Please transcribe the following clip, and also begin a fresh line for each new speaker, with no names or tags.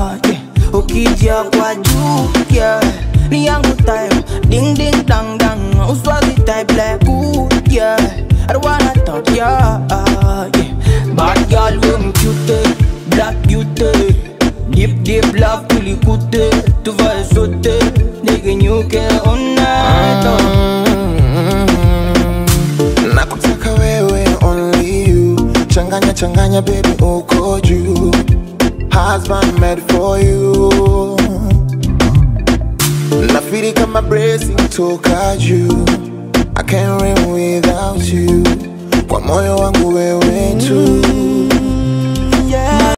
yeah. Ukija kwa juu yeah. Ni yangu time Ding ding dang dang Uswazi type like ooh yeah I don't wanna talk yeah, yeah. Bad girl we cute Black beauty Deep deep love tulikute Tuvae sote Nigenyuke all night oh.
nakutaka wewe only you changanya changanya baby uko juu husband made for you nafiri kama blessing toka juu I can't live without you kwa moyo wangu wewe tu